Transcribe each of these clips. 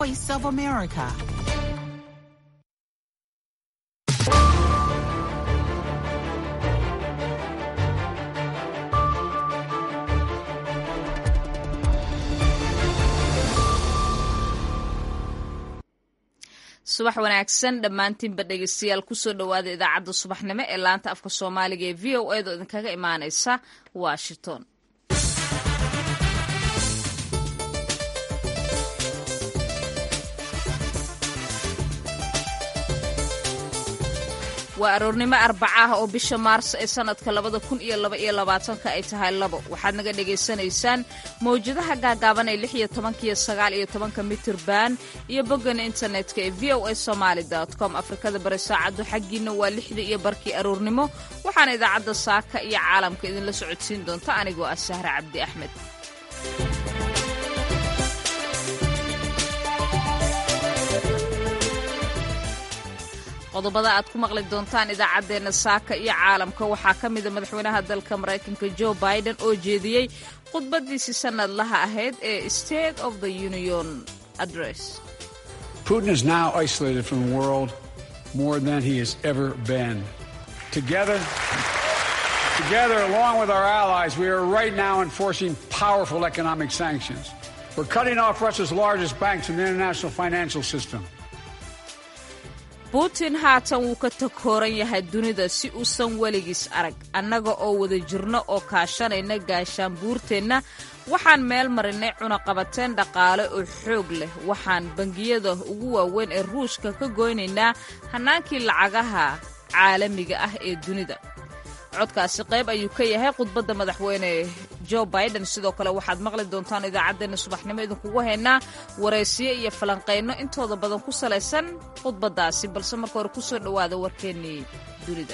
Voice of America. subax wanaagsan dhammaantiinba dhegeystayaal kusoo dhowaada idaacadda subaxnimo ee laanta afka soomaaliga ee v o edo idinkaga imaaneysa washington waa aroornimo arbaca ah oo bisha maars ee sanadka labada kun iyo laba iyo labaatanka ay tahay labo waxaad naga dhagaysanaysaan mawjadaha gaagaaban ee lix iyo tobanka iyo sagaal iyo tobanka mitirban iyo boggan internetka ee v o a somaali com afrikada bari saacaddu xaggiina waa lixda iyo barkii aroornimo waxaana idaacadda saaka iyo caalamka idinla socodsiin doonta anigoo ah sahre cabdi axmed qodobada aad ku maqli doontaan idaacaddeenna saaka iyo caalamka waxaa ka mida madaxweynaha dalka maraykanka jo biden oo jeediyey khudbadiisii sannadlaha ahayd ee state of the union address Putin is now isolated from the world more than he has ever been. Together, together, along with our allies, we are right now enforcing powerful economic sanctions. We're cutting off Russia's largest banks in the international financial system. putin haatan wuu ka takooran yahay dunida si uusan weligiis arag annaga oo wada jirno oo kaashanayna gaashaanbuurteenna waxaan meel marinay cunaqabateen dhaqaale oo xoog leh waxaan bangiyada ugu waaweyn ee ruushka ka goynaynaa hannaankii lacagaha caalamiga ah ee dunida codkaasi qayb ayuu ka yahay khudbadda madaxweyne jo biden sidoo kale waxaad maqli doontaan idaacaddeenna subaxnimo idinkugu haynaa waraysiyo iyo falanqayno intooda badan ku salaysan khudbaddaasi balse marka hore ku soo dhowaada warkeennii dunida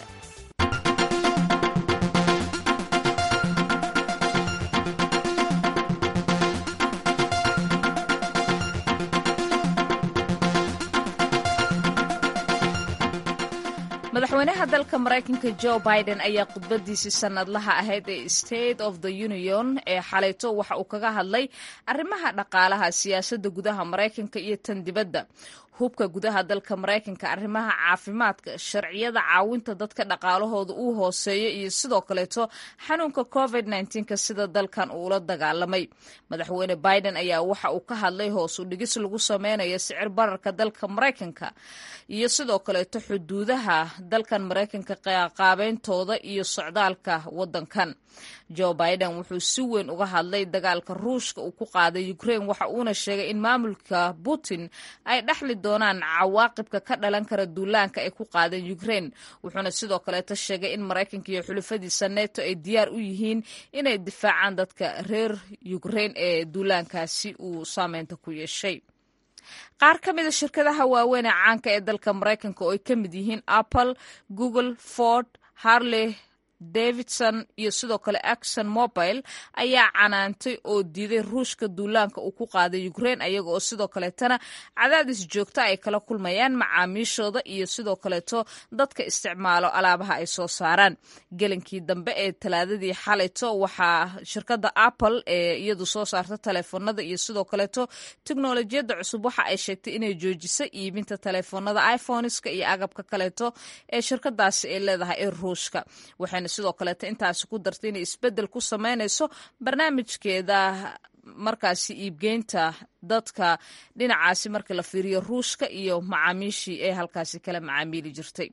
madaxweynaha dalka maraykanka jo biden ayaa khudbadiisii sannadlaha ahayd ee state of the union ee xalayto waxa uu kaga hadlay arrimaha dhaqaalaha siyaasadda gudaha maraykanka iyo tan dibadda hubka gudaha dalka maraykanka arrimaha caafimaadka sharciyada caawinta dadka dhaqaalahooda uu hooseeyo iyo sidoo kaleeto xanuunka covid ka sida dalkan uula dagaalamay madaxweyne biden ayaa waxa uu ka hadlay hoos u dhigis lagu sameynayo sicir bararka dalka maraykanka iyo sidoo kaleeto xuduudaha dalkan maraykanka qaabeyntooda iyo socdaalka wadankan jo biden wuxuu si weyn uga hadlay dagaalka ruushka uu ku qaaday ukraine waxa uuna sheegay in maamulka putin ay dhexli doonaan cawaaqibka ka dhalan kara duulaanka ay ku qaadeen ukraine wuxuuna sidoo kaleeto sheegay in maraykanka iyo xulufadiisa neto ay diyaar u yihiin inay difaacaan dadka reer ukraine ee duulaankaasi uu saameynta ku yeeshay qaar ka mida shirkadaha waaweyn ee caanka ee dalka maraykanka oo ay ka mid yihiin apple google ford harley davidson iyo sidoo kale axon mobile ayaa canaantay oo diiday ruushka duulaanka uu ku qaaday ukraine ayaga oo sidoo kaleetana cadaadis joogta ay kala kulmayaan macaamiishooda iyo sidoo kaleeto dadka isticmaalo alaabaha ay soo saaraan gelinkii dambe ee talaadadii xalayto waxaa shirkadda apple ee iyadu soo saarta taleefoonada iyo sidoo kaleeto teknolojiyadda cusub waxa ay sheegtay inay joojisay iibinta taleefoonada iphoneska iyo agabka kaleeto ee shirkadaasi ay leedahay ee ruushka waxayna sidoo kaleeto intaasi ku dartay inay isbeddel ku sameynayso barnaamijkeeda markaasi iibgeynta dadka dhinacaasi marka la fiiriyo ruushka iyo macaamiishii ee halkaasi kala macaamiili jirtay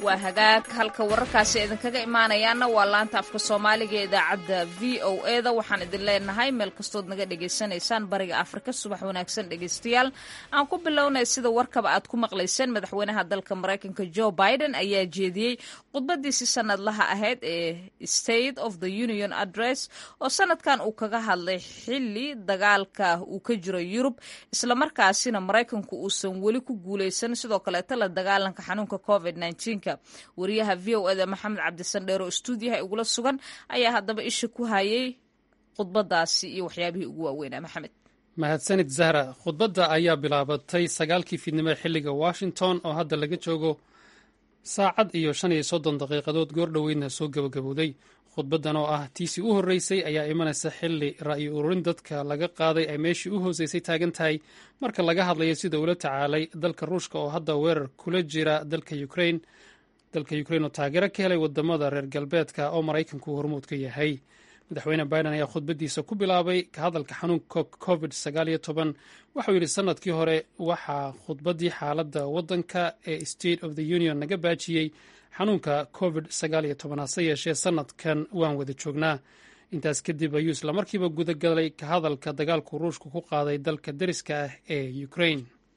waa hagaag halka wararkaasi idinkaga imaanayaana waa laanta afka soomaaliga ee idaacadda v o e da waxaan idin leenahay meel kastood naga dhagaysanaysaan bariga afrika subax wanaagsan dhegaystayaal aan ku bilownay sida warkaba aad ku maqlayseen madaxweynaha dalka maraykanka joe biden ayaa jeediyey khudbadiisii sanadlaha ahayd ee state of the union address oo sanadkan uu kaga hadlay xili dagaalka uu ka jiro yurub islamarkaasina maraykanku uusan weli ku guuleysan sidoo kaleeto la dagaalanka xanuunka covid wariyaha v o eda maxamed cabdisandheer oo stuudiyaha igula sugan ayaa haddaba isha ku hayay khudbadaasi iyo waxyaabihii ugu waaweynaa maxamed mahadsanid zahra khudbadda ayaa bilaabatay sagaalkii fiidnimo xilliga washington oo hadda laga joogo saacad iyo shan iyo soddon daqiiqadood goordhoweydna soo gabagabowday khudbaddan oo ah tiisii u horreysay ayaa imanaysa xilli ra'yi ururin dadka laga qaaday ay meeshii u hooseysay taagan tahay marka laga hadlayo sida ula tacaalay dalka ruushka oo hadda weerar kula jira dalka ukrain dalka ukrain oo taageero ka helay wadamada reer galbeedka oo maraykanku hormuud ka yahay madaxweyne biden ayaa khudbaddiisa ku bilaabay ka hadalka xanuunka covid sagaal iyo toban waxauu yidhi sanadkii hore waxaa khudbaddii xaaladda waddanka ee state of the union naga baajiyey xanuunka covid sagaal iyo toban hase yeeshee sanadkan waan wada joognaa intaas kadib ayuu islamarkiiba gudagalay ka hadalka dagaalku ruushku ku qaaday dalka deriska ah ee ukrain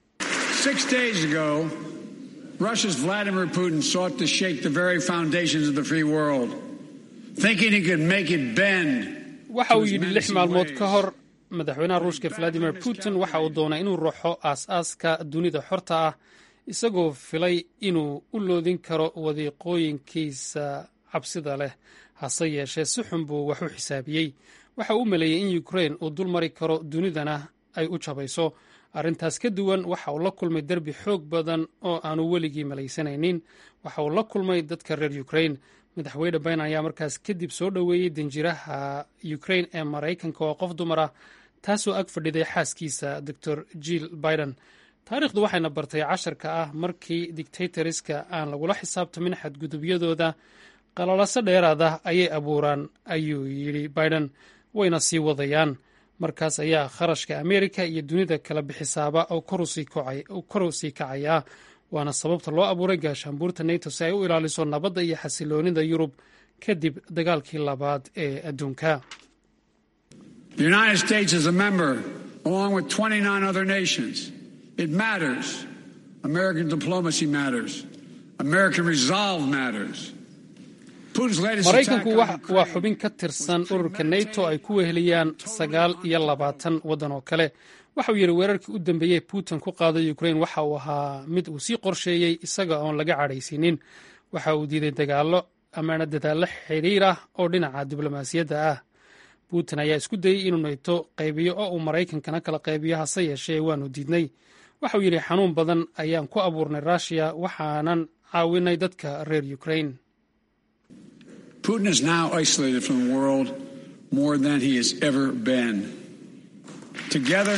Russia's Vladimir Putin sought to shake the very foundations of the free world, thinking he could make it bend. waxa uu yidhi lix maalmood ka hor madaxweynaha ruushka valadimir putin waxa uu doonay inuu ruuxo aas-aaska dunida xorta ah isagoo filay inuu u loodin karo wadiiqooyinkiisa cabsida leh hase yeeshee si xun buu wax u xisaabiyey waxa uu u maleeyey in ukrain uu dul mari karo dunidana ay u jabayso arrintaas ka duwan waxa uu la kulmay derbi xoog badan oo aanu weligii malaysanaynin waxa uu la kulmay dadka reer ukrain madaxweyne biden ayaa markaas kadib soo dhoweeyey danjiraha ukrain ee maraykanka oo qof dumar ah taasoo ag fadhiday xaaskiisa doctor jill biden taariikhdu waxayna bartay casharka ah markii dictatoriska aan lagula xisaabtamin xadgudubyadooda qalalaso dheeraada ayay abuuraan ayuu yidhi biden wayna sii wadayaan markaas ayaa kharashka ameerika iyo dunida kala bixisaaba oo kor u sii kacayaa waana sababta loo abuuray gaashaanbuurta nato si ay u ilaaliso nabadda iyo xasiloonida yurub kadib dagaalkii labaad ee adduunka The United States is a member, along with 29 other nations. It matters. American diplomacy matters. American resolve matters. Putin's latest maraykanku attack on waa xubin ka tirsan ururka nato ay ku weheliyaan sagaal iyo labaatan waddan oo kale waxa uu yidhi weerarkii u dambeeyey putin ku qaaday ukrain waxa uu ahaa mid uu sii qorsheeyey isaga oon laga cadhaysiinin waxa uu diiday dagaallo amaana dadaallo xidhiir ah oo dhinaca diblomaasiyadda ah putin ayaa isku dayey inuu nato qaybiyo oo uu maraykankana kala qaybiyo hase yeeshee waanu diidnay waxa uu yidhi xanuun badan ayaan ku abuurnay ruushiya waxaanan caawinay dadka reer ukrain Putin is now isolated from the world more than he has ever been. Together,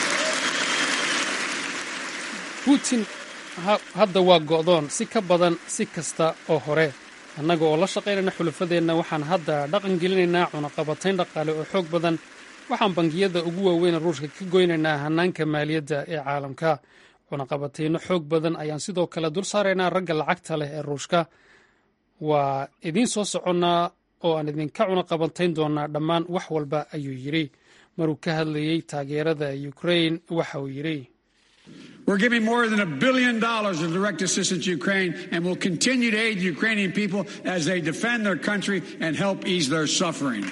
putin hadda waa go'doon si ka badan si kasta oo hore annaga oo la shaqaynayna xulafadeenna waxaan hadda dhaqan gelinaynaa cunaqabatayn dhaqaale oo xoog badan waxaan bangiyada ugu waaweyn ruushka ka goynaynaa hannaanka maaliyadda ee caalamka cunaqabatayno xoog badan ayaan sidoo kale dul saaraynaa ragga lacagta leh ee ruushka waa idiin soo soconnaa oo aan idinka cunaqabatayn doonaa dhammaan wax walba ayuu yidhi maruu ka hadlayey taageerada ukrain waxa uu yidhi we're giving more than a billion dollars of direct assistance to Ukraine and will continue to aid the Ukrainian people as they defend their country and help ease their suffering.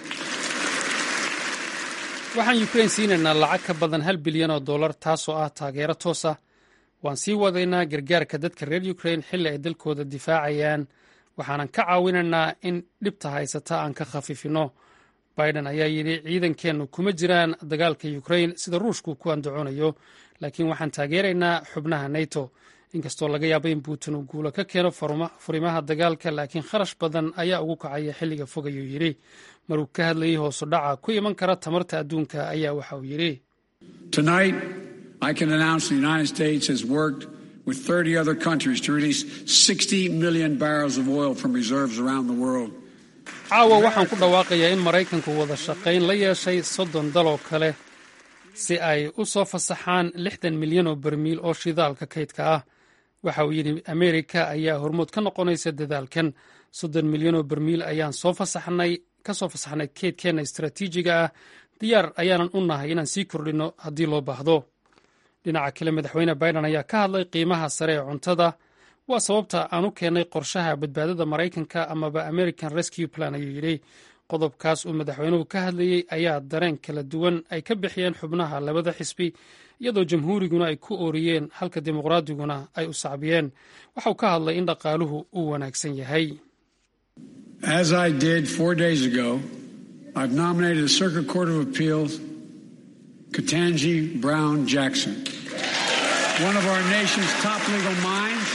waxaan ukrain siinaynaa lacag ka badan hal bilyan oo dollar taasoo ah taageero toos ah waan sii wadaynaa gargaarka dadka reer ukrain xilli ay dalkooda difaacayaan waxaanan ka caawinaynaa in dhibta haysata aan ka khafiifino biden ayaa yidhi ciidankeennu kuma jiraan dagaalka ukrain sida ruushku ku andacoonayo laakiin waxaan taageeraynaa xubnaha nato inkastoo laga yaaba in putin uu guulo ka keeno furimaha dagaalka laakiin kharash badan ayaa ugu kacaya xilliga fog ayuu yidhi maruu ka hadlayey hoosu dhaca ku iman kara tamarta adduunka ayaa waxa uu yidhi Tonight, I can announce the United States has worked with 30 other countries to release 60 million barrels of oil from reserves around the world. caawa waxaan ku dhawaaqayaa in maraykanku wada shaqayn la yeeshay soddon daloo kale si ay u soo fasaxaan lixdan milyan oo barmiil oo shidaalka kaydka ah waxa uu yidhi ameerika ayaa hormood ka noqonaysa dadaalkan soddon milyan oo bermiil ayaan soo fasaxnay ka soo fasaxnay keedkeenna istaraatiijiga ah diyaar ayaanan u nahay inaan sii kordhinno haddii loo baahdo dhinaca kale madaxweyne biden ayaa ka hadlay qiimaha sare ee cuntada waa sababta aan u keennay qorshaha badbaadada maraykanka amaba american rescue plan ayuu yidhi qodobkaas uu madaxweynuhu ka hadlayey ayaa dareen kala duwan ay ka bixiyeen xubnaha labada xisbi iyadoo jamhuuriguna ay ku ooriyeen halka dimuqraadiguna ay u sacbiyeen waxauu ka hadlay in dhaqaaluhu uu wanaagsan yahay As I did four days ago, I've nominated the Circuit Court of Appeals Katanji Brown Jackson, one of our nation's top legal minds.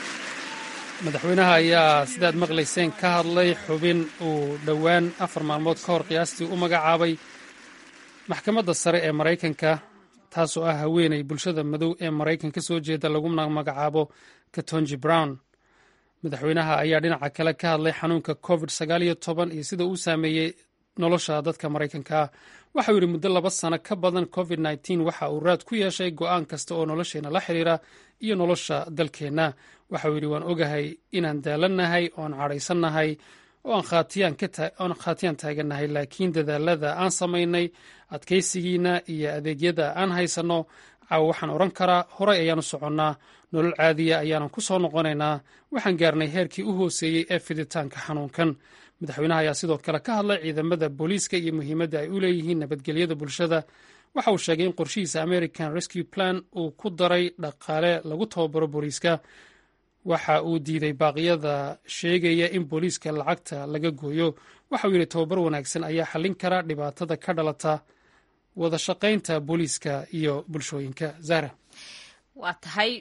madaxweynaha ayaa sidaad maqlayseen ka hadlay xubin uu dhowaan afar maalmood ka hor qiyaastii u magacaabay maxkamadda sare ee maraykanka taasoo ah haweeney bulshada madow ee maraykan ka soo jeeda laguna magacaabo katonji brown madaxweynaha ayaa dhinaca kale ka hadlay xanuunka covid sagaal iyo toban iyo sida uu saameeyey nolosha dadka maraykanka waxauu yidhi muddo laba sano ka badan covid nneteen waxa uu raad ku yeeshay go'aan kasta oo nolosheenna la xiriira iyo nolosha dalkeenna waxauu yidhi waan ogahay inaan daalannahay oon cadhaysannahay oo aan khaatiyaan taagannahay laakiin dadaalada aan samaynay adkaysigiina iyo adeegyada aan haysanno caawa waxaan odhan karaa horay ayaan u soconnaa nolol caadiya ayaanan ku soo noqonaynaa waxaan gaarnay heerkii u hooseeyey ee fiditaanka xanuunkan madaxweynaha ayaa sidoo kale ka hadlay ciidamada booliiska iyo muhiimadda ay u leeyihiin nabadgelyada bulshada waxa uu sheegay in qorshihiisa american rescue plan uu ku daray dhaqaale lagu tababaro booliiska waxa uu diiday baaqyada sheegaya in booliiska lacagta laga gooyo waxa uu yidhi tababar wanaagsan ayaa xallin kara dhibaatada ka dhalata wada shaqaynta booliiska iyo bulshooyinka zahra waa tahay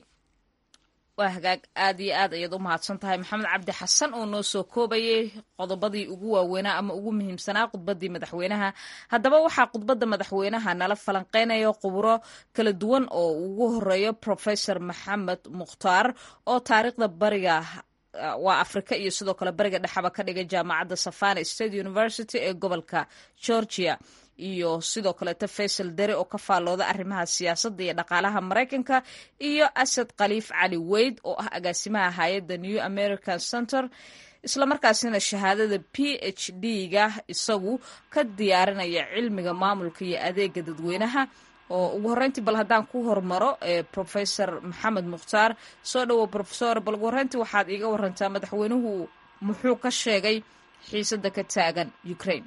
waa hagaag aad iyo aad ayaad u mahadsan tahay maxamed cabdi xasan oo noo soo koobayay qodobadii ugu waaweynaa ama ugu muhiimsanaa khudbadii madaxweynaha haddaba waxaa khudbadda madaxweynaha nala falanqeynaya khuburo kala duwan oo ugu horeeyo professor maxamed mukhtaar oo taariikhda bariga waa afrika iyo sidoo kale bariga dhexaba ka dhigay jaamacadda savana state university ee gobolka georgia iyo sidoo kaleeto faysal dere oo ka faallooda arrimaha siyaasadda iyo dhaqaalaha maraykanka iyo asad khaliif cali weyd oo ah agaasimaha hay-adda new american center islamarkaasina shahaadada p h d-ga isagu ka diyaarinaya cilmiga maamulka iyo adeega dadweynaha oo ugu horreyntii bal haddaan ku hormaro professor maxamed mukhtaar soo dhowo professor bal ugu horreyntii waxaad iiga warantaa madaxweynuhu muxuu ka sheegay xiisadda ka taagan ukraine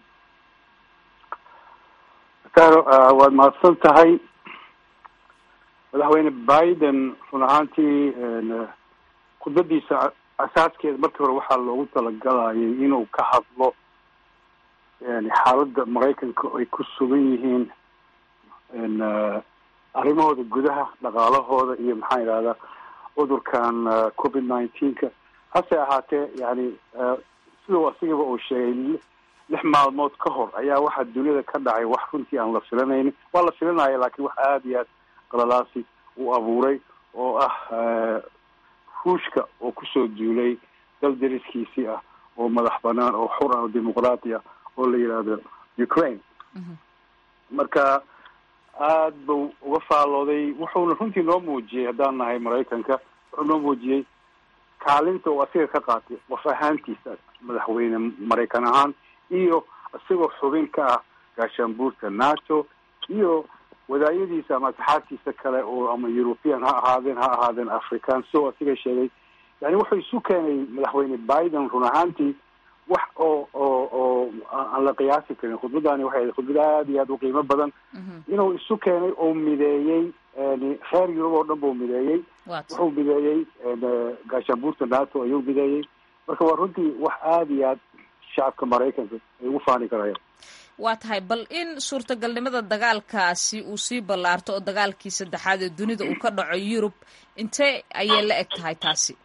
waad mahadsan tahay madaxweyne biden run ahaantii khudbadiisa asaaskeeda markii hore waxaa loogu talagalayay inuu ka hadlo yani xaaladda maraykanka ay ku sugan yihiin arrimahooda gudaha dhaqaalahooda iyo maxaa yidhahdaa cudurkan covid nineteenka hase ahaatee yani sidau asigaba uu sheegay lix maalmood ka hor ayaa waxaa duniyada ka dhacay wax runtii aan la filanaynin waa la filanaya laakiin wax aada iyo aad qalalaasi uu abuuray oo ah ruushka oo kusoo duulay dal dariskiisii ah oo madax banaan oo xur ah oo dimuqraati ah oo la yidhaahdo ukraine marka aad buu uga faallooday wuxuuna runtii noo muujiyey haddaan nahay maraykanka wuxuu noo muujiyey kaalinta uu asiga ka qaatay qof ahaantiisa madaxweyne maraykan ahaan iyo isagoo xubin ka ah gaashaanbuurta nato iyo wadaayadiisa ama asxaabtiisa kale oo ama european ha ahaadeen ha ahaadeen african so asiga sheegay yani wuxuu isu keenay madaxweyne biden run ahaantii wax oo oo oo aan la qiyaasi karin khudbadani waxay khudbad aada iyo aada u qiimo badan inuu isu keenay oo mideeyey reer yurub oo dhan buu mideeyey wuxuu mideeyey gaashaanbuurta nato ayuu mideeyey marka waa runtii wax aada iyo aad shacabka maraykanka ay ugu faani karayaan waa tahay bal in suurtagalnimada dagaalkaasi uu sii ballaarto oo dagaalkii saddexaad ee dunida uu ka dhaco yurub intee ayay la eg tahay taasi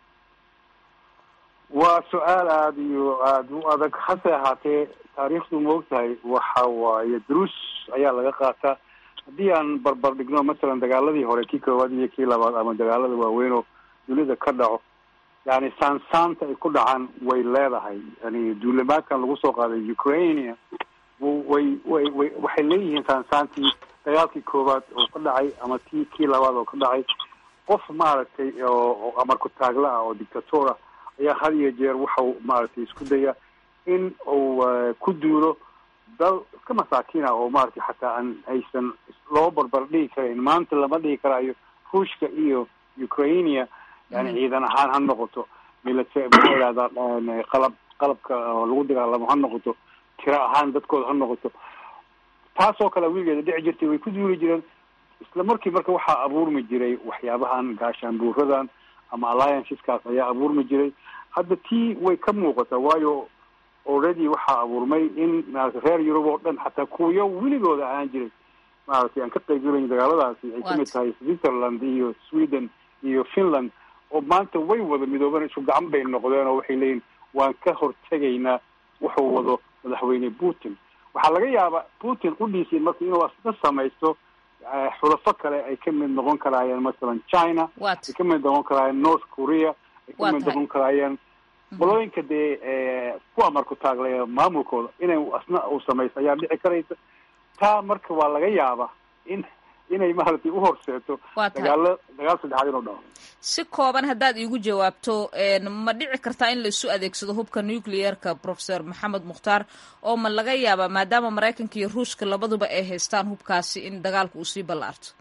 waa su-aal aada iyo aada u adag hase ahaatee taariikhdu ma og tahay waxa waaye duruus ayaa laga qaataa haddii aan barbar dhigno masalan dagaaladii hore kii koowaad iyo kii labaad ama dagaalada waaweyn oo dunida ka dhaco yani saansaanta ay ku dhacaan way leedahay yani duulimaadkan lagu soo qaaday ukraine way way way waxay leeyihiin saansaantii dagaalkii koowaad oo ka dhacay ama tii kii labaad oo ka dhacay qof maaragtay oo amarku taagla ah oo dictator ah ayaa had iyo jeer waxau maaragtay isku daya in uu ku duulo dal iska masaakiina oo maaragtay xataa aan aysan loo barbar dhigi karayn maanta lama dhigi karaayo ruushka iyo ukrainia yani ciidan ahaan ha noqoto milita maxaa yidhahdaa qalab qalabka lagu dagaalamo ha noqoto tiro ahaan dadkooda ha noqoto taasoo kale wiigeeda dhici jirtay way ku duuli jireen isla markii marka waxaa abuurmi jiray waxyaabahan gaashaanbuuradan ama allianceskaas ayaa abuurmi jiray hadda tii way ka muuqataa waayo already waxaa abuurmay in maarata reer yurub oo dhan xataa kuwiyo weligooda ahaan jiray maaragtay aan ka qaybgelayn dagaaladaasi ay kamid tahay switzerland iyo sweden iyo finland oo maanta way wada midoobeen isku gacan bay noqdeen oo waxay leeyihin waan ka hortegaynaa wuxuu wado madaxweyne putin waxaa laga yaabaa putin qudhiisii marka inuu asna samaysto xulafo kale ay ka mid noqon karaayeen masalan china ay ka mid noqon karaayeen north korea ay ka mid noqon karaayeen qolooyinka dee ku amarku taaglaya maamulkooda inay asna uu samaysto ayaa dhici karaysa taa marka waa laga yaabaa in inay maaragtay uhorseeto dagaalo dagaal saddexaad inuu dhaco si kooban haddaad iigu jawaabto ma dhici kartaa in laisu adeegsado hubka nuclearka professor maxamed mukhtaar oo ma laga yaabaa maadaama maraykanka iyo ruushka labaduba ay haystaan hubkaasi in dagaalka uu sii ballaarto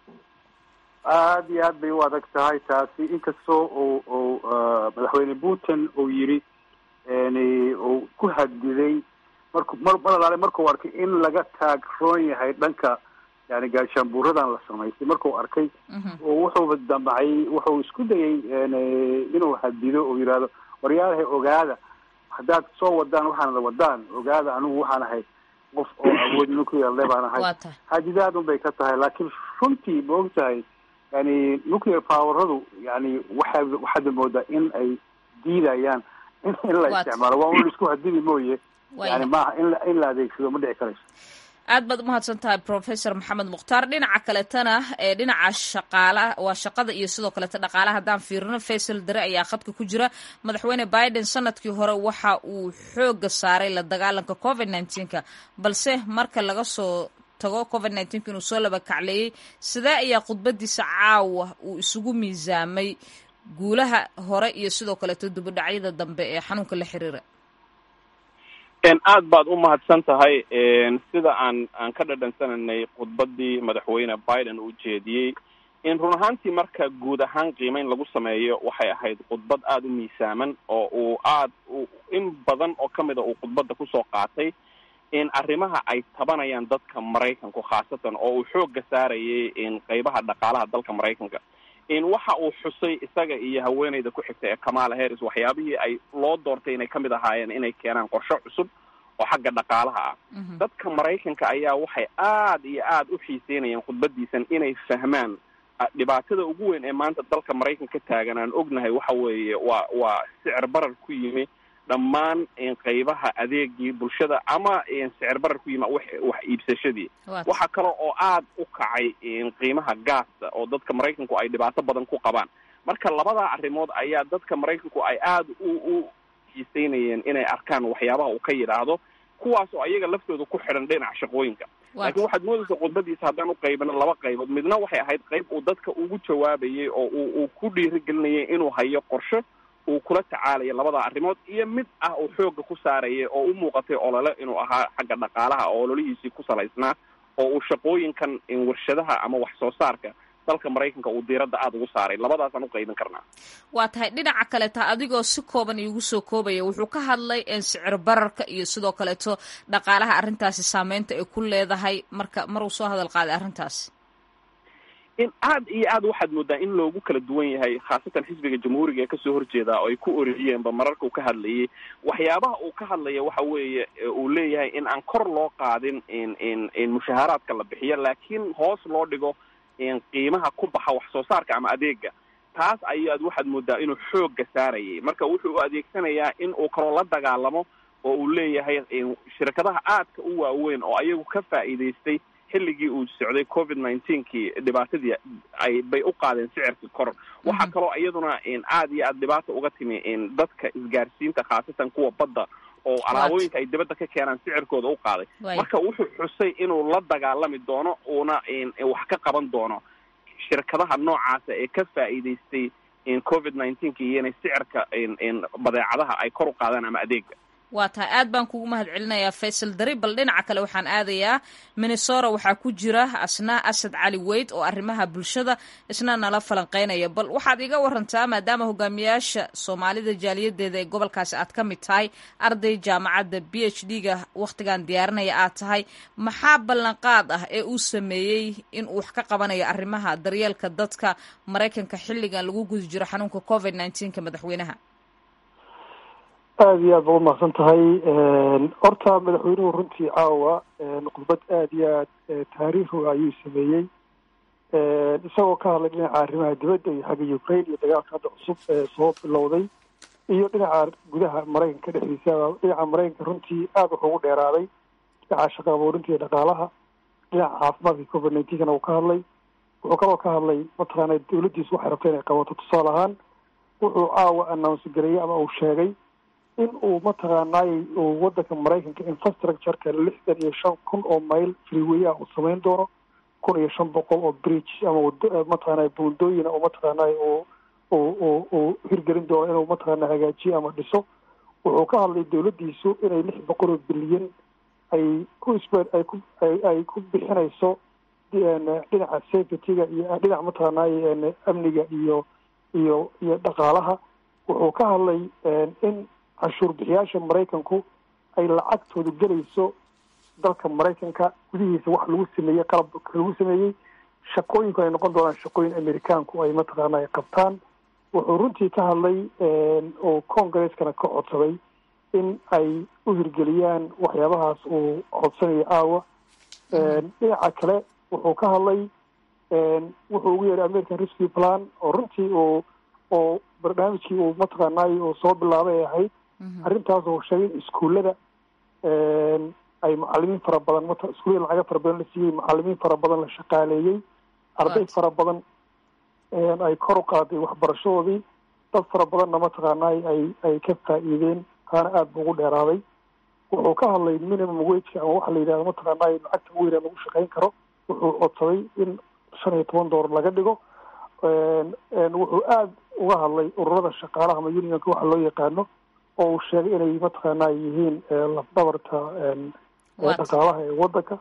aada iyo aad bay u adag tahay taasi inkastoo uu uu madaxweyne putin uu yidhi uu ku hadiday marku mar mar alaale markuu arkay in laga taagroon yahay dhanka yani gaashaanbuuradan la samaystay markuu arkay oo wuxuuba damcay wuxuu isku dayay inuu hadido oo yidhaahdo waryaalahay ogaada haddaad soo wadaan waxaanada wadaan ogaada anigu waxaan ahay qof oo awood nuclear le baan ahay hadidaad un bay ka tahay laakiin runtii ma og tahay yani nuclear poweradu yani waxa waxaad moodaa in ay diidayaan in in la isticmaalo waa un isku hadidi mooye yani maaha in in la adeegsado ma dhici karayso aad baad umahadsan tahay professor maxamed mukhtaar dhinaca kaletana ee dhinaca shaqaala waa shaqada iyo sidoo kaleta dhaqaalaha haddaan fiirino faysal dare ayaa khadka ku jira madaxweyne biden sanadkii hore waxa uu xooga saaray la dagaalanka covid nneteen-ka balse marka laga soo tago covid nneteen-ka inuu soo laba kacleeyey sidee ayaa khudbadiisa caawa uu isugu miisaamay guulaha hore iyo sidoo kaleeto dubadhacyada dambe ee xanuunka la xiriira aad baad u mahadsan tahay sida aan aan ka dhadhansananay khudbadii madaxweyne biden uu jeediyey in run ahaantii marka guud ahaan qiimeyn lagu sameeyo waxay ahayd khudbad aada u miisaaman oo uu aad in badan oo ka mida uu khudbadda kusoo qaatay in arrimaha ay tabanayaan dadka maraykanku khaasatan oo uu xoogga saarayay in qeybaha dhaqaalaha dalka maraykanka in waxa uu xusay isaga iyo haweeneyda ku xigta ee kamala harris waxyaabihii ay loo doortay inay kamid ahaayeen inay keenaan qorshe cusub oo xagga dhaqaalaha ah dadka maraykanka ayaa waxay aad iyo aad u xiiseynayeen khudbadiisan inay fahmaan dhibaatada ugu weyn ee maanta dalka maraykanka ka taagan aan ognahay waxa weeye waa waa sicir barar ku yimi dhammaan qeybaha adeegii bulshada ama sicir barar ku yimi wax wax iibsashadii waxaa kale oo aad u kacay qiimaha gaasta oo dadka maraykanku ay dhibaato badan ku qabaan marka labadaa arrimood ayaa dadka maraykanku ay aad u u xiiseynayeen inay arkaan waxyaabaha uu ka yidhaahdo kuwaas oo ayaga laftooda ku xidhan dhinaca shaqooyinka laakiin waxaad moodaysa khudbadiisa haddaan u qaybino laba qaybood midna waxay ahayd qayb uu dadka ugu jawaabayay oo uu uu ku dhiirigelinayay inuu hayo qorshe uu kula tacaalaya labada arrimood iyo mid ah uu xoogga ku saaraya oo u muuqatay olole inuu ahaa xagga dhaqaalaha oo ololihiisii ku salaysnaa oo uu shaqooyinkan warshadaha ama wax soo saarka dalka maraykanka uu diiradda aada ugu saaray labadaasaan u qaybin karnaa waa tahay dhinaca kaleeta adigoo si kooban iigu soo koobaya wuxuu ka hadlay sicir bararka iyo sidoo kaleeto dhaqaalaha arrintaasi saameynta ay ku leedahay marka mar uu soo hadal qaaday arrintaasi in aad iyo aad waxaad moodaa in loogu kala duwan yahay khaasatan xisbiga jamhuuriga ee kasoo horjeeda oo ay ku oriyeenba mararka uu ka hadlayay waxyaabaha uu ka hadlaya waxa weeye uu leeyahay in aan kor loo qaadin in in in mushaaharaadka la bixiyo laakiin hoos loo dhigo qiimaha ku baxa wax soo saarka ama adeega taas ayaad waxaad moodaa inuu xoogga saarayay marka wuxuu u adeegsanayaa in uu kaloo la dagaalamo oo uu leeyahay shirkadaha aadka u waaweyn oo ayagu ka faa'iidaystay xilligii uu socday covid nineteenkii dhibaatadii ay bay u qaadeen sicirka kor waxaa kaloo iyaduna aad iyo aad dhibaata uga timi dadka isgaarsiinta khaasatan kuwa badda oo alaabooyinka ay dibadda ka keenaan sicirkooda u qaaday marka wuxuu xusay inuu la dagaalami doono uuna wax ka qaban doono shirkadaha noocaasa ee ka faa'iidaystay covid nineteenka iyo inay sicirka badeecadaha ay kor u qaadaan ama adeega waa tahay aad baan kugu mahad celinayaa faysal dari bal dhinaca kale waxaan aadayaa minnesota waxaa ku jira asna asad cali weyd oo arrimaha bulshada isna nala falanqeynaya bal waxaad iga warantaa maadaama hogaamiyaasha soomaalida jaaliyadeeda ee gobolkaasi aad ka mid tahay arday jaamacadda b h d ga wakhtigan diyaarinaya aad tahay maxaa ballanqaad ah ee uu sameeyey in uu wax ka qabanayo arrimaha daryeelka dadka maraykanka xilligan lagu guda jiro xanuunka covid nineteenka madaxweynaha aada iyo aad ba umaqsan tahay horta madaxweynuhu runtii caawa khudbad aada iyo aad taariikhiga ayuu sameeyey isagoo ka hadlay dhinaca arrimaha dibadda iyo xagga ukraine iyo dagaalka hadda cusub ee soo bilowday iyo dhinaca gudaha maraykanka dhexdiisa dhinaca maraykanka runtii aada wuxuu ugu dheeraaday dhinaca shaqa abuurinta iyo dhaqaalaha dhinaca caafimaadka covid nineteenkana uu ka hadlay wuxuu kaloo ka hadlay mataqaana dawladdiisu waxay rabta inay qabato tusaale ahaan wuxuu caawa announce gareeyey ama uu sheegay in uu mataqaanaay uu wadanka maraykanka infrastructureka lixdan iyo shan kun oo mayl freeway ah uu samayn doono kun iyo shan boqol oo bridge ama mataqaanay buundooyina oo mataqaanay uu uu uu hirgelin doono inuu mataqaana hagaajiyo ama dhiso wuxuu ka hadlay dawladdiisu inay lix boqol oo bilyan ay ku isbe ay ku ay ku bixinayso dhinaca safetyga iyo dhinaca mataqaanay amniga iyo iyo iyo dhaqaalaha wuxuu ka hadlay in canshuur bixiyaasha maraykanku ay lacagtooda gelayso dalka maraykanka gudihiisa wax lagu sameeyey qalabka lagu sameeyey shaqooyinku ay noqon doonaan shaqooyin amerikaanku ay mataqaana ay qabtaan wuxuu runtii ka hadlay oo congreskana ka codsaday in ay u hirgeliyaan waxyaabahaas uu codsanayo aawa dhinaca kale wuxuu ka hadlay wuxuu ugu yeehay american rescue plan oo runtii uu oo barnaamijkii uu mataqaanaay uu soo bilaabay ay ahayd arrintaas oo sheegay in iskuullada ay macalimiin fara badan mat iskuullada lacaga fara badan la siiyey macalimiin fara badan la shaqaaleeyey arday fara badan ay kor u qaaday waxbarashadoodii dad fara badanna mataqaanaay ay ay ka faa'iideen taana aada bu ugu dheeraaday wuxuu ka hadlay minimum wageka ama waxa la yidhahdo mataqaanaay lacagta ugu yaraan lagu shaqayn karo wuxuu codsaday in shan iyo toban doolar laga dhigo wuxuu aada uga hadlay ururada shaqaalaha ama unionka waxa loo yaqaano oo uu sheegay inay mataqaana yihiin lafdabarta dhaqaalaha ee wadanka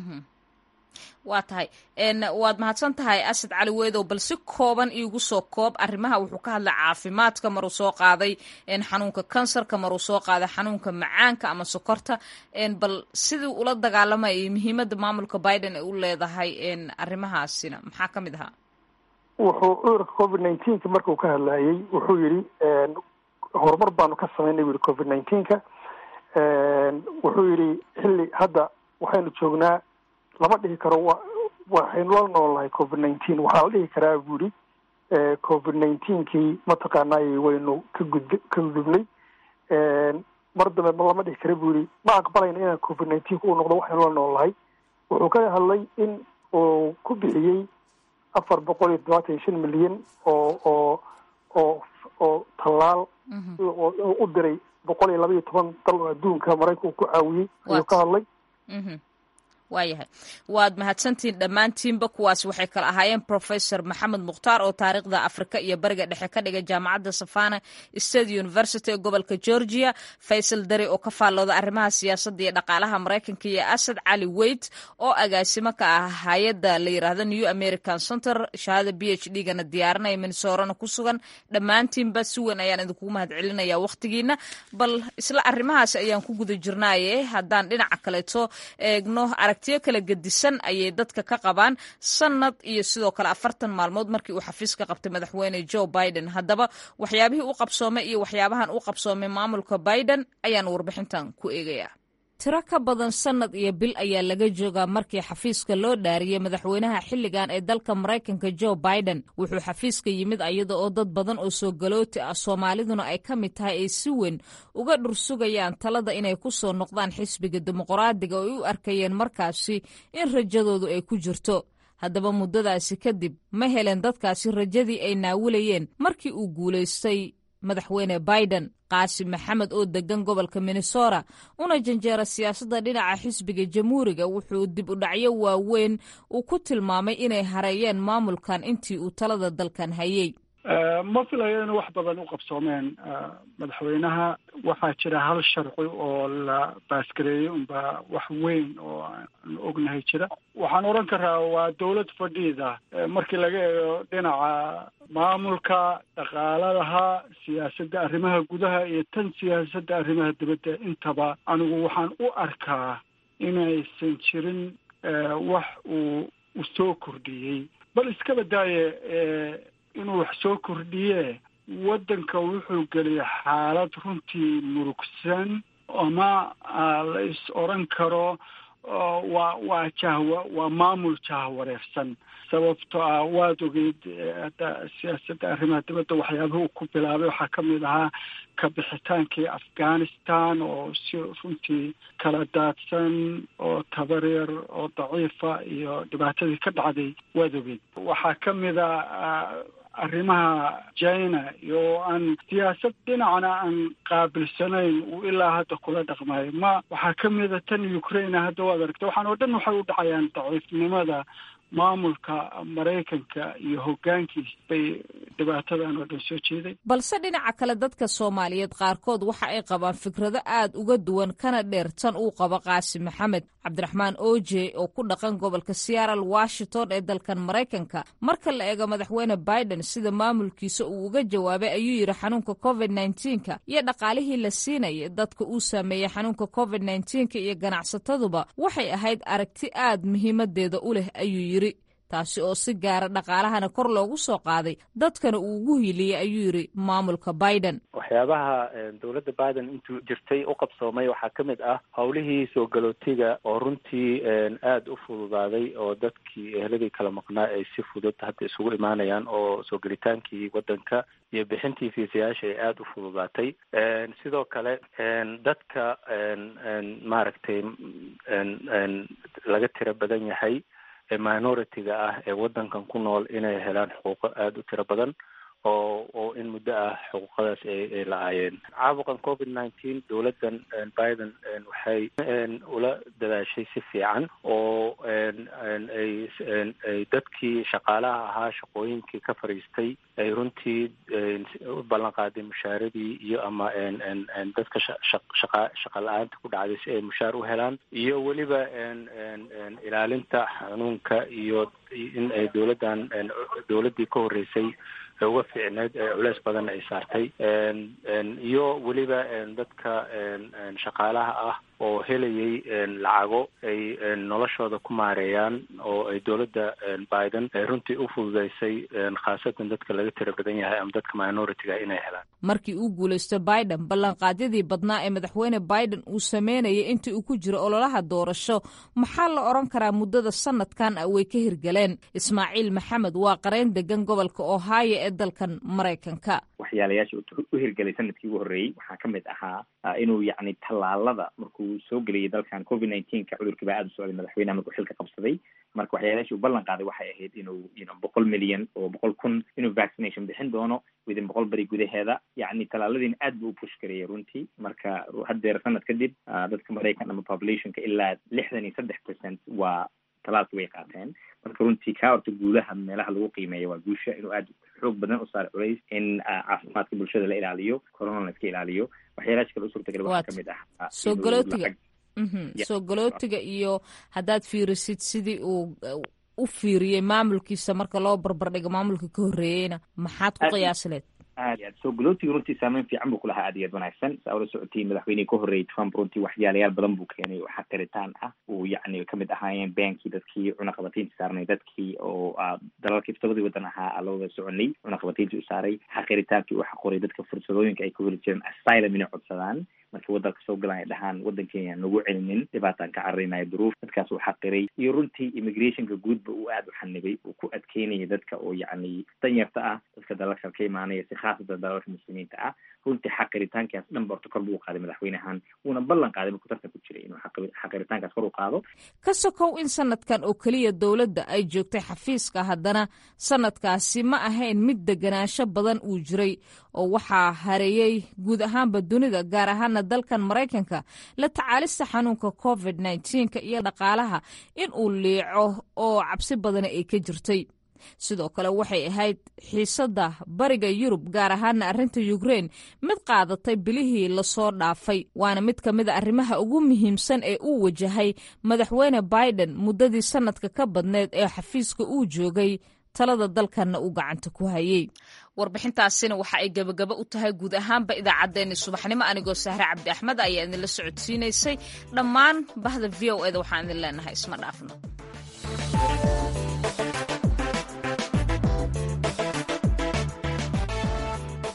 waa tahay waad mahadsan tahay asad cali weedow bal si kooban iigu soo koob arrimaha wuxuu ka hadlay caafimaadka maruu soo qaaday xanuunka kansarka maruu soo qaaday xanuunka macaanka ama sokorta bal sidii ula dagaalamayay muhiimadda maamulka biden ay u leedahay arrimahaasina maxaa ka mid ahaa wuxuu cudurka covid nineteenka markuu ka hadlayay wuxuu yidhi horumar baanu ka samaynay bu yihi covid nineteenka wuxuu yidhi xilli hadda waxaynu joognaa lama dhihi karo wa waxaynu la noolnahay covid nineteen waxaa la dhihi karaa bu yihi covid nineteenkii mataqaanay waynu ka gud ka gudubnay mar dambe ma lama dhihi kara bu yihi ma aqbalayna inaan covid nineteenka uu noqdo waxaynu la noolnahay wuxuu ka hadlay in uu ku bixiyey afar boqol iyo todobaatan iyo shan milyan oo oo oo oo tallaal u diray boqol iyo laba iyo toban dal oo adduunka maraykanka uu ku caawiyey ayuu ka hadlay waayahay waad mahadsantihiin dhammaantiinba kuwaas waxay kala ahaayeen professor maxamed mukhtaar oo taariikhda afrika iyo bariga dhexe ka dhigay jaamacadda savana state university ee gobolka georgia faysal dare oo ka faallooda arrimaha siyaasadda iyo dhaqaalaha maraykanka iyo asad cali weyt oo agaasimo ka ah hay-adda la yiraahdo new american center shahaada b h d gana diyaarinaya minnesorana ku sugan dhammaantiinba si weyn ayaan idinkugu mahad celinaya wakhtigiina bal isla arrimahaas ayaan ku guda jirnaaye haddaan dhinaca kaleeto eegno aragtiyo kala gedisan ayay dadka ka qabaan sanad iyo sidoo kale afartan maalmood markii uu xafiiska qabtay madaxweyne joe biden haddaba waxyaabihii u qabsoomay iyo waxyaabahan u qabsoomay maamulka biden ayaan warbixintan ku eegayaa tiro ka badan sannad iyo bil ayaa laga joogaa markii xafiiska loo dhaariyey madaxweynaha xilligan ee dalka maraykanka joe biden wuxuu xafiiska yimid ayada oo dad badan oo soo galooti ah soomaaliduna ay ka mid tahay ay si weyn uga dhursugayaan talada inay ku soo noqdaan xisbiga dimuqraadiga oo ay u arkayeen markaasi in rajadoodu ay ku jirto haddaba muddadaasi kadib ma helen dadkaasi rajadii ay naawilayeen markii uu guulaystay madaxweyne biden qaasim maxamed oo degan gobolka minnesota una janjeera siyaasadda dhinaca xisbiga jamhuuriga wuxuu dib u dhacyo waaweyn uu ku tilmaamay inay hareeyeen maamulkan intii uu talada dalkan hayay ma filayo inay wax badan u qabsoomeen madaxweynaha waxaa jira hal sharci oo la baasgareeyey unba wax weyn oo aan ognahay jira waxaan odhan karaa waa dawlad fadhiida markii laga eego dhinaca maamulka dhaqaaladaha siyaasadda arrimaha gudaha iyo tan siyaasadda arrimaha dibadda intaba anigu waxaan u arkaa inaysan jirin wax uu u soo kordhiyey bal iska badaaye inuu wax soo kordhiye waddanka wuxuu geliyay xaalad runtii murugsan ama la is odran karo waa waa jahwa waa maamul jahwareersan sababto ah waad ogeyd hadda siyaasadda arrimaha dibadda waxyaabaha uu ku bilaabay waxaa ka mid ahaa ka bixitaankii afghanistan oo si runtii kala daadsan oo tabaryar oo daciifa iyo dhibaatadii ka dhacday waad ogeyd waxaa ka mid a arrimaha china iyo aan siyaasad dhinacna aan qaabilsanayn uu ilaa hadda kula dhaqmayo ma waxaa ka mida tan ukraine hadda waad aragta waxaan oo dhan waxay u dhacayaan daciifnimada maamulka maraykanka iyo hoggaankiis bay dhibaatadan oo dhan soo jeeday balse dhinaca kale dadka soomaaliyeed qaarkood waxa ay qabaan fikrado aad uga duwan kana dheer tan uu qabo qaasim maxamed cabdiraxmaan oje oo ku dhaqan gobolka seattle washington ee dalkan maraykanka marka la eego madaxweyne biden sida maamulkiisa uu uga jawaabay ayuu yidhi xanuunka covid nneteen-ka iyo dhaqaalihii la siinaya dadka uu saameeyey xanuunka covid nneteen-ka iyo ganacsataduba waxay ahayd aragti aad muhiimadeeda u leh ayuu yidhi taasi oo si gaara dhaqaalahana kor loogu soo qaaday dadkana uu ugu hiiliyey ayuu yidhi maamulka biden waxyaabaha dowladda biden intuu jirtay u qabsoomay waxaa ka mid ah howlihii soo galootiga oo runtii aada u fududaaday oo dadkii eheladii kala maqnaa ay si fudud hadda isugu imaanayaan oo soo gelitaankii waddanka iyo bixintii fiisayaasha ay aada u fududaatay sidoo kale dadka maaragtay laga tiro badan yahay ee minority-ga ah ee waddankan ku nool inay helaan xuquuqo aada u tiro badan oo oo in muddo ah xuquuqadaas ay ay la-aayeen caabuqan covid nineteen dowladdan biden waxay ula dadaashay si fiican oo ay ay dadkii shaqaalaha ahaa shaqooyinkii ka fadhiistay ay runtii u ballan qaaday mushaaradii iyo ama dadka shaqa shaqa la-aanta ku dhacday si ay mushaar u helaan iyo weliba ilaalinta xanuunka iyo in ay dowladdan dowladdii ka horreysay uga fiicneyd culeys badan ay saartay iyo weliba dadka shaqaalaha ah oo helayay lacago ay noloshooda ku maareeyaan oo ay dowladda biden ay runtii u fududeysay khaasatan dadka laga tiro badan yahay ama dadka minority-ga inay helaan markii uu guulaysto biden ballanqaadyadii badnaa ee madaxweyne biden uu sameynayay intii uu ku jiro ololaha doorasho maxaa la odhan karaa muddada sanadkan way ka hirgaleen ismaaciil maxamed waa qareyn degan gobolka ohio ee dalkan maraykanka waxyaalayaasha u hirgelay sanadkii ugu horreeyey waxaa ka mid ahaa inuu yacni tallaalada markuu soo geliyay dalkan covid nineteenka cudurkii baa aada u socday madaxweyneha markuu xilka qabsaday marka waxyaalayashi uu ballan qaaday waxay ahayd inuu you know boqol milyan oo boqol kun inuu vaccination bixin doono within boqol beri gudaheeda yacni tallaaladiina aad buu u push gareeyay runtii marka haddeer sanad kadib dadka maraykan ama populationka ilaa lixdan iyo saddex percent waa talaalki way qaateen marka runtii kaa horta guulaha meelaha lagu qiimeeya waa guusha inuu aada xoog badan u saaro culays in caafimaadka bulshada la ilaaliyo corona la iska ilaaliyo waxyaalaasha kale u suurtagal waxaa kamid ah soo galootiga soo galootiga iyo haddaad fiirisid sidii uu u fiiriyey maamulkiisa marka loo barbardhigo maamulka ka horreeyeyna maxaad ku qiyaasileed aad iyo aad soo galootiga runtii saameyn fiican buu kulahaa aad iyo aad wanaagsan saa ula socotiin madaxweynihii ka horreeyay trump runtii waxyaalayaal badan buu keenay oo xaqiritaan ah uu yacni kamid ahaayeen beenkii dadkii cunaqabataynta saarnay dadkii oo dalalka iftabadii waddan ahaa la wada soconay cunaqabatayntii u saaray xaqiritaankii uu xaquray dadka fursadooyinka ay ka heli jireen asylum inay codsadaan markii wadanka soo galan ay dhahaan wadan kenya nagu celinin dhibaataan ka cararinayo duruuf dadkaas uu xaqiray iyo runtii immigrationka guudba uu aada u xanibay uu ku adkeynaya dadka oo yacni danyarta ah dadka dalalka ka imaanaya si khaasatan dalalka muslimiinta ah runtii xaqiritaankaas dhan borto kor buu qaaday madaxweynahan wuuna ballan qaaday markuu tartan ku jiray inuu xaqiritaankaas kor u qaado ka sokow in sanadkan oo keliya dowladda ay joogtay xafiiska haddana sanadkaasi ma ahayn mid deganaansho badan uu jiray oo waxaa hareeyey guud ahaanba dunida gaar ahaana dalkan maraykanka la tacaalista xanuunka covid nneteen-ka iyo dhaqaalaha in uu liico oo cabsi badani ay ka jirtay sidoo kale waxay ahayd xiisadda bariga yurub gaar ahaana arrinta yukrein mid qaadatay bilihii lasoo dhaafay waana mid ka mid a arrimaha ugu muhiimsan ee uu wajahay madaxweyne biden muddadii sanadka ka badneed ee xafiiska uu joogay talada dalkanna uu gacanta ku hayey warbixintaasina waxa ay gebagaba u tahay guud ahaanba idaacaddeenni subaxnimo anigoo sahre cabdi axmed ayaa idinla socodsiinaysay dhammaan bahda v o eda waxaan idin leenahay isma dhaafno